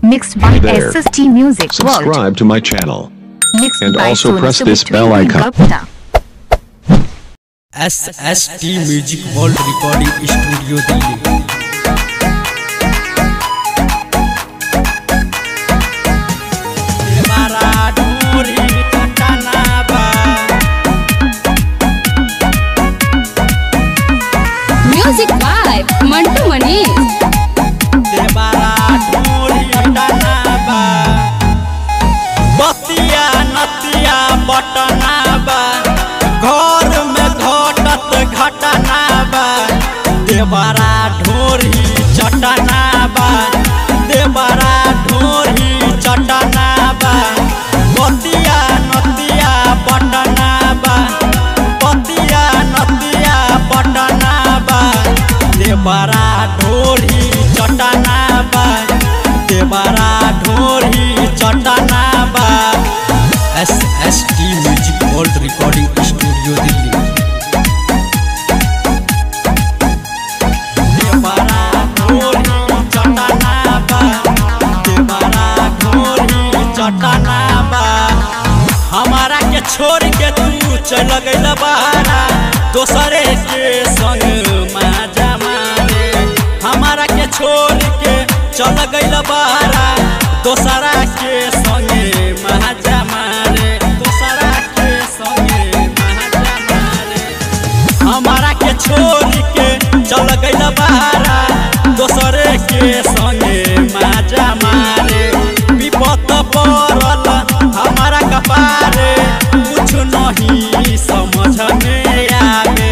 Mixed by Hey there. SST Music World. Subscribe to my channel. Mixed and by also Sonu press this Subitri bell icon. Gupta. S S T music world recording studio Delhi music by Mantu Manish बतिया नतिया बटना बा घर में घटत घटना बा देवरा ढोरी चटना बा देवरा ढोरी चटना बा बतिया नतिया बटना बा बतिया नतिया बटना बा देवरा ढोरी चटना बा देवरा ढोरी चटना बा S S T music world recording studio Delhi देवरा ढोरी चटना बा देवरा ढोरी चटना बा हमारा के छोड़ के तू चल गइल बहारा दोसरे के संग माजा मारे हमारा के छोड़ के चल गइल बहारा दोसरा के संगे माजा मारे दोसरा के संगे माजा मारे हमारा के छोड़ के चल गइल बहारा दोसरे के संगे माजा मारे विपत पड़ल हमारा कपारे कुछ नहीं समझ में आवे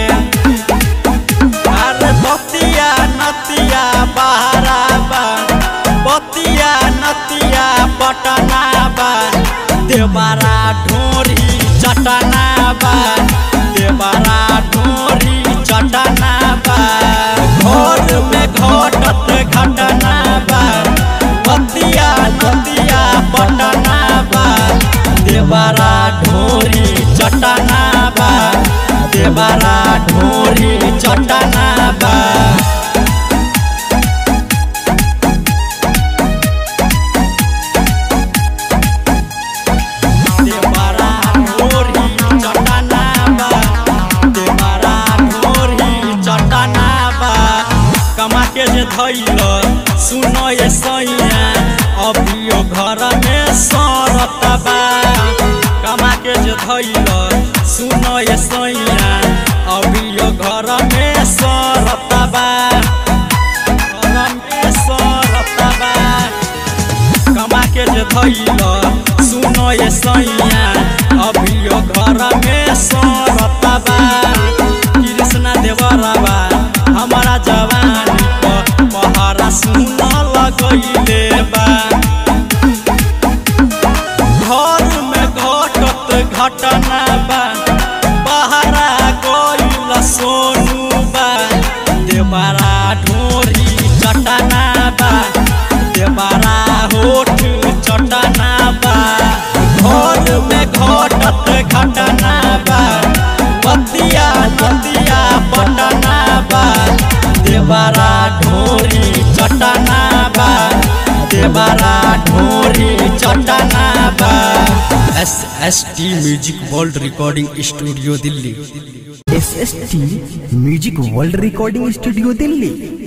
अरे बतिया नतिया बहारा बा बतिया नतिया पटना बा देवरा ढोरी चटना बा देवरा ढोरी चटना बा घर में घटत घटना बा बतिया नतिया पटना बा देवरा ढोरी चटना बा देवरा ढोरी चटना बा देवरा ढोरी चटना बा देवरा ढोरी चटना बा कमा के जे धैल सुनो ये सैया अभियो घर में सरत बा कमा के जे धैल सुनो ये सैया अभियो घर में सरत बा घर में सरत बा कमा के जे धैल सुनो ये सैया अभियो घर में सरता बा कृष्णा देवरबा हमारा जवानी प पहरा सुन लगैले बा घर में घटत घटना बा बहरा गइल सोनू बा देवरा ढोरी चटना बा देवरा होठ चटना बा घर में घटत घटना बा बतिया नदिया पटना बा देवरा ढोरी चटना बा देवरा ढोरी चटना बा S S T music world recording studio Delhi S S T music world recording studio Delhi